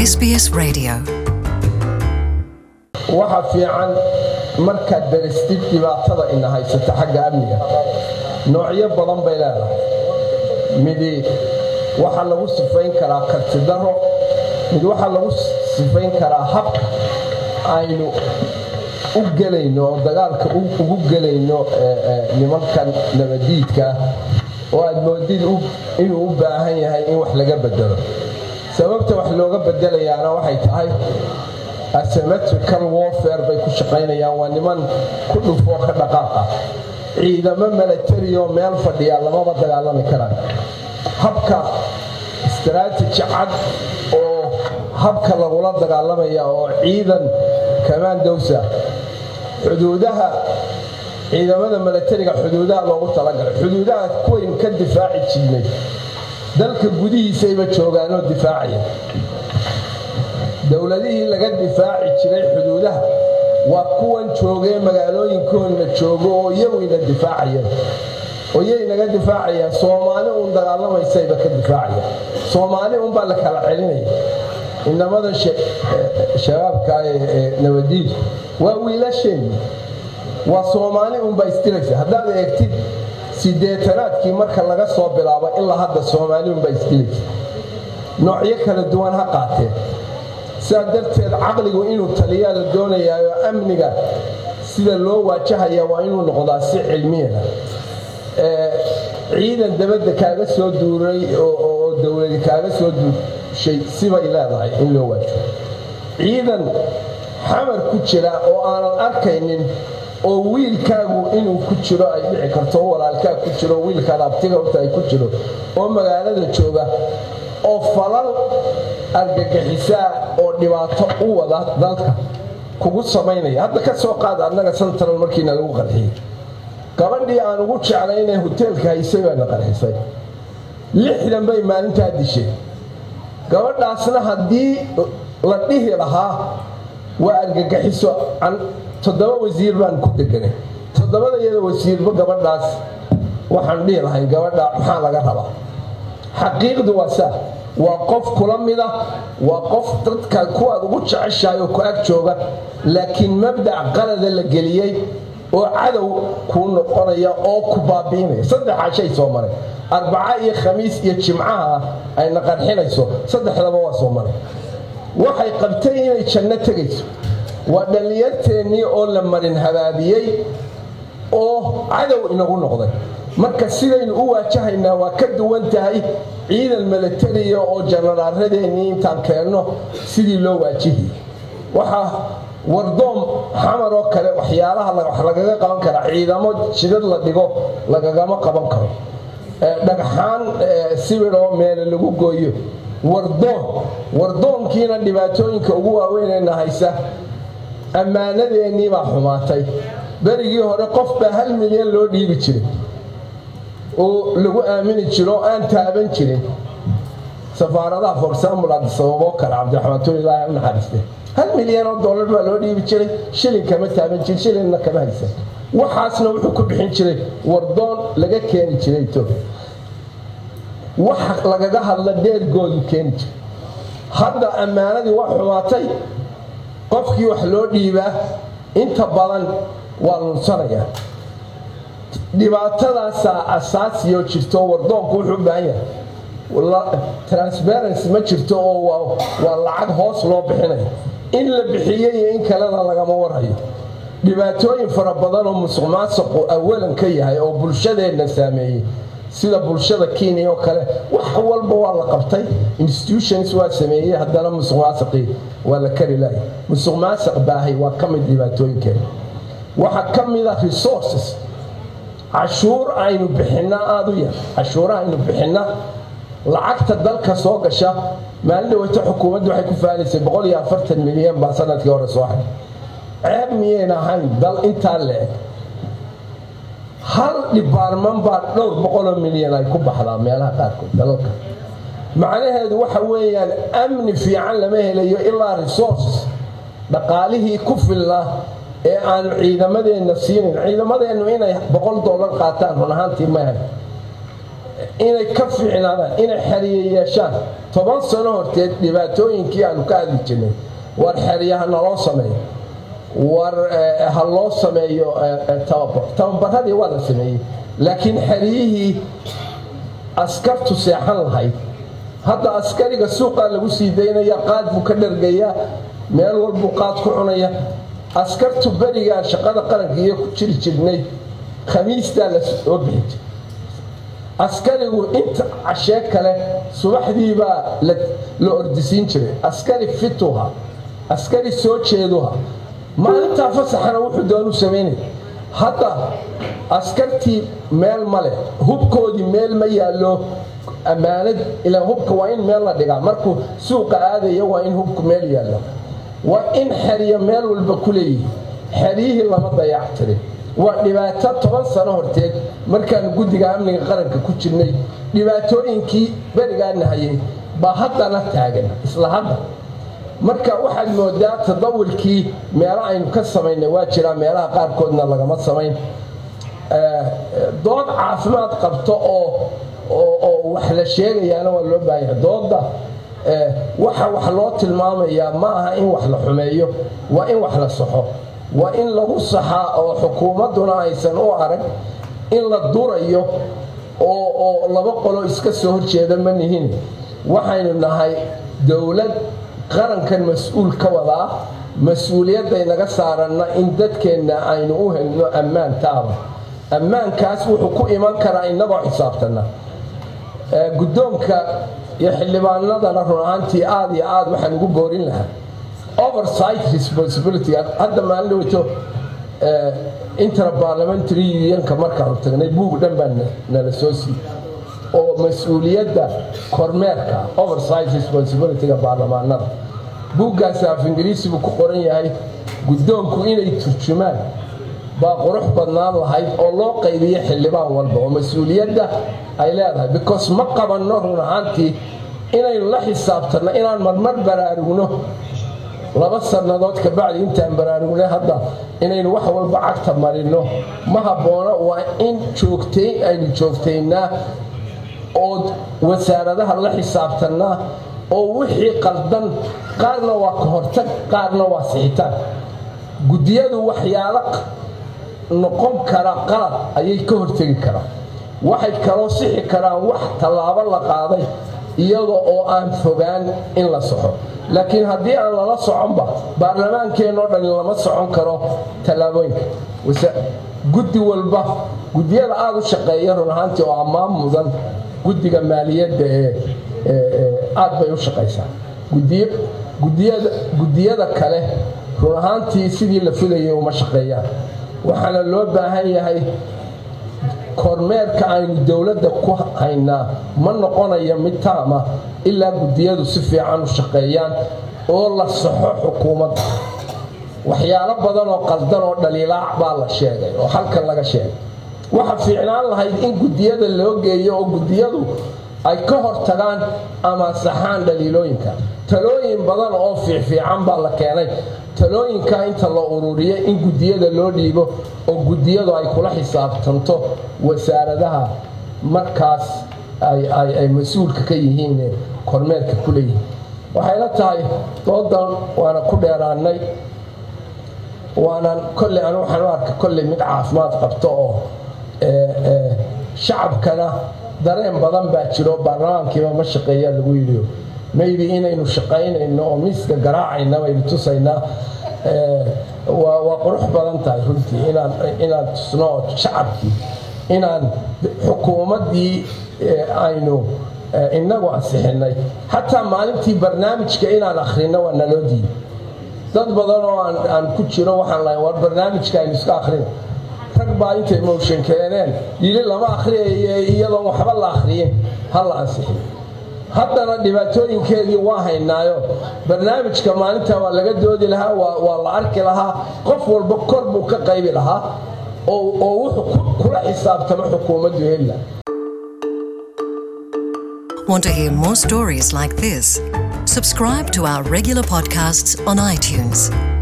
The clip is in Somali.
SBS Radio. waxa fiican markaad daristid dhibaatada ina haysata xagga amniga noocyo badan bay leedahay midi waxaa lagu sifayn karaa kartidaro mid waxaa lagu sifayn karaa habka aynu u gelayno oo dagaalka ugu gelayno nimankan nabadiidka oo aad moodid inuu u baahan yahay in wax laga bedelo sababta wax looga bedelayaana waxay tahay asymmetrical warfare bay ku shaqaynayaan waa niman ku dhufoo ka dhaqaaqa ciidamo milatari oo meel fadhiya lamaba dagaalami karaan habka istaraatiji cad oo habka lagula dagaalamaya oo ciidan kamandowsa xuduudaha ciidamada milatariga xuduudaha loogu talagalay xuduudaha kuwayn ka difaaci jirnay dalka gudihiisayba joogaanoo difaacaya dowladihii laga difaaci jiray xuduudaha waa kuwan joogee magaalooyinkoodna joogo oo iyaguyna difaacayeen oo iyay naga difaacayaan soomaali uun dagaalamaysayba ka difaacaya soomaali unbaa la kala celinaya inamada shabaabka ee nabadiidu waa wiilasheenni waa soomaali unbaa isdilaysa haddaad eegtid sideetanaadkii marka laga soo bilaabo ilaa hadda soomaali unbaa isdilaysa noocyo kala duwan ha qaateen sidaa darteed caqligu inuu taliyaa la doonayaayo amniga sida loo waajahaya waa inuu noqdaa si cilmiyana ciidan dabadda kaaga soo duuray oo dowladi kaaga soo duushay sibay leedahay in loo waajaho ciidan xamar ku jira oo aanan arkaynin oo wiilkaagu inuu ku jiro ay dhici karto oo walaalkaa ku jiro wiilkaad abtiga horta ay ku jiro oo magaalada jooga oo falal argagixisaa oo dhibaato u wada dalka kugu samaynaya hadda ka soo qaad annaga central markiina lagu qarxiyey gabadhii aan ugu jeclaynee hoteelka haysay baana qarxisay lixdan bay maalintaa dishay gabadhaasna haddii la dhihi lahaa waa argagixiso toddoba wasiir baan ku deganay toddobada iyada wasiirba gabadhaas waxaan dhihi lahay gabadha maxaa laga rabaa xaqiiqdu waa saa waa qof kula mida waa qof dadka kuwaad ugu jeceshahay oo ku ag jooga laakiin mabdac qalada la geliyey oo cadow kuu noqonaya oo ku baabi'inaya saddexa shay soo maray arbaca iyo khamiis iyo jimcaha ayna qarxinayso saddexdaba waa soo maray waxay qabtay inay janno tegayso waa dhallinyarteennii oo la marin habaabiyey oo cadow inagu noqday marka sidaynu u waajahaynaa waa ka duwan tahay ciidan milatariya oo janaraaradeenii intaan keenno sidii loo waajihiyey waxaa wardoom xamar oo kale waxyaalaha wax lagaga qaban karaa ciidamo jidad la dhigo lagagama qaban karo dhagxaan sibiroo meele lagu gooyo wardoon wardoonkiina dhibaatooyinka ugu waaweynayna haysa ammaanadeennii baa xumaatay berigii hore qof baa hal milyan loo dhiibi jiray oo lagu aamini jiro oo aan taaban jirin safaaradaha for example sababoo kale cabdiraxmaan tun ilaahi u naxariiste hal milyan oo dollar baa loo dhiibi jiray shilin kama taaban jirin shilinna kama haysan waxaasna wuxuu ku bixin jiray wardoon laga keeni jiray etoobiya wax lagaga hadla dheergoodu keeni jiray hadda ammaanadii waa xumaatay qofkii wax loo dhiibaa inta badan waa lunsanaya dhibaatadaasaa asaasiyoo jirto wardoonku wuxuu u baahan yahay transparency ma jirto oo waa lacag hoos loo bixinayo in la bixiyo iyo in kalena lagama warhayo dhibaatooyin fara badan oo musuq maasuqu awalan ka yahay oo bulshadeenna saameeyey sida bulshada kenya oo kale wax walba waa la qabtay institutions waa sameeyey haddana musuq maasaqii waa la kari lahay musuq maasaq baahay waa ka mid dhibaatooyinkeena waxaa ka mid a resources cashuur aynu bixinna aada u yar cashuuraha aynu bixinna lacagta dalka soo gasha maalin dhaweyto xukuumaddu waxay ku faanaysay boqol iyo afartan milyan baa sanadkii hore soo xay ceeb miyayn ahayn dal intaa le-eg hal dhibaarman baa dhowr boqoloo milyan ay ku baxdaa meelaha qaarkood dalalka macnaheedu waxa weeyaan amni fiican lama helayo ilaa resources dhaqaalihii ku filnaa ee aanu ciidamadeenna siinin ciidamadeennu inay boqol dollar qaataan run ahaantii maahan inay ka fiicnaadaan inay xeriye yeeshaan toban sano horteed dhibaatooyinkii aanu ka hadli jirnay war xeryaha naloo sameeyo war ha loo sameeyo tababar tababaradii waa la sameeyey laakiin xeryihii askartu seexan lahayd hadda askariga suuqaa lagu sii daynaya qaad buu ka dhargayaa meel walbuu qaad ku cunaya askartu berigaan shaqada qaranka iyo ku jiri jirnay khamiistaa la soo bixi jir askarigu inta cashee kale subaxdiibaa la ordisiin jiray askari fituha askari soo jeeduha maalintaa fasaxana wuxuu doonu samaynay hadda askartii meel ma leh hubkoodii meel ma yaallo ammaanad ilaa hubka waa in meel la dhigaa markuu suuqa aadaya waa in hubku meel yaallo waa in xerya meel walba ku leeyihi xeryihii lama dayac tirin waa dhibaato toban sano horteed markaanu guddiga amniga qaranka ku jirnay dhibaatooyinkii berigaana hayay baa haddana taagan isla hadda marka waxaad moodaa tadawulkii meelo aynu ka samaynay waa jiraa meelaha qaarkoodna lagama samayn dood caafimaad qabto oo oo wax la sheegayaana waa loo baahanya dooda waxa wax loo tilmaamayaa ma aha in wax la xumeeyo waa in wax la saxo waa in lagu saxaa oo xukuumadduna aysan u arag in la durayo oo oo laba qolo iska soo horjeeda ma nihin waxaynu nahay dowlad qarankan mas-uul ka wadaa mas-uuliyadday naga saaranna in dadkeenna aynu u helno ammaan taaba ammaankaas wuxuu ku iman karaa inagoo xisaabtana guddoonka iyo xildhibaanadana run ahaantii aada iyo aad waxaan ugu boorin lahaa oversight responsibility hadda maalin dhaweyto interparliamentary unionka markaanu tagnay buug dhan baa nala soo siiyey oo mas-uuliyadda kormeerka oversight responsibilityga baarlamaanada buuggaasi af ingiriisi buu ku qoran yahay guddoonku inay turjumaan baa qurux badnaan lahayd oo loo qaybiyo xildhibaan walba oo mas-uuliyadda ay leedahay because ma qabanno run ahaantii inaynu la xisaabtanno inaan marmar baraarugno laba sannadood kabacdi intaan baraarugnay hadda inaynu wax walba cagta marinno ma habboona waa in joogtayn aynu joogtaynaa oo wasaaradaha la xisaabtannaa oo wixii qaldan qaarna waa ka hortag qaarna waa sixitaan guddiyadu waxyaalo noqon kara qalad ayay ka hortegi karaan waxay kaloo sixi karaan wax tallaabo la qaaday iyada oo aan fogaan in la soxo laakiin haddii aan lala soconba baarlamaankeenoo dhan lama socon karo tallaabooyinka guddi walba guddiyada aada u shaqeeya run ahaantii oo ammaan mudan guddiga maaliyadda ee aad bay u shaqaysaa guddiyada kale run ahaantii sidii la filayay uma shaqeeyaan waxaana loo baahan yahay kormeerka aynu dowladda ku haynaa ma noqonayo mid taama ilaa guddiyadu si fiican u shaqeeyaan oo la saxo xukuumadda waxyaalo badan oo qaldan oo dhaliilaac baa la sheegay oo halkan laga sheegay waxa fiicnaan lahayd in guddiyada loo geeyo oo guddiyadu ay ka hortagaan ama saxaan dhaliilooyinka talooyin badan oo fiicfiican baa la keenay talooyinka inta la ururiyay in guddiyada loo dhiibo oo guddiyadu ay kula xisaabtanto wasaaradaha markaas ay mas-uulka ka yihiin kormeerka ku leeyihiin waxayla tahay doodan waana ku dheeraanay waanaan kolley anu waxaan u arka kolley mid caafimaad qabto oo shacabkana dareen badan baa jiro baarlamaankiiba ma shaqeeya lagu yidhi maybe inaynu shaqaynayno oo miiska garaacayna baynu tusaynaa waa qurux badan tahay runtii inaan tusno oo shacabkii inaan xukuumaddii aynu inagu ansixinay xataa maalintii barnaamijka inaan akhrino waa naloo diiday dad badan oo aan ku jiro waxaan lahay war barnaamijka aynu iska akhrino rag baa intay motion keeneen yili lama akhriyaye iyadoon waxba la akhriyin ha la ansixiyo haddana dhibaatooyinkeedii waa haynaayo barnaamijka maalinta waa laga doodi lahaa waa la arki lahaa qof walba kor buu ka qaybi lahaa oo wuxuu kula xisaabtamo xukuumaddu heli lahaa Want to hear more stories like this? Subscribe to our regular podcasts on iTunes.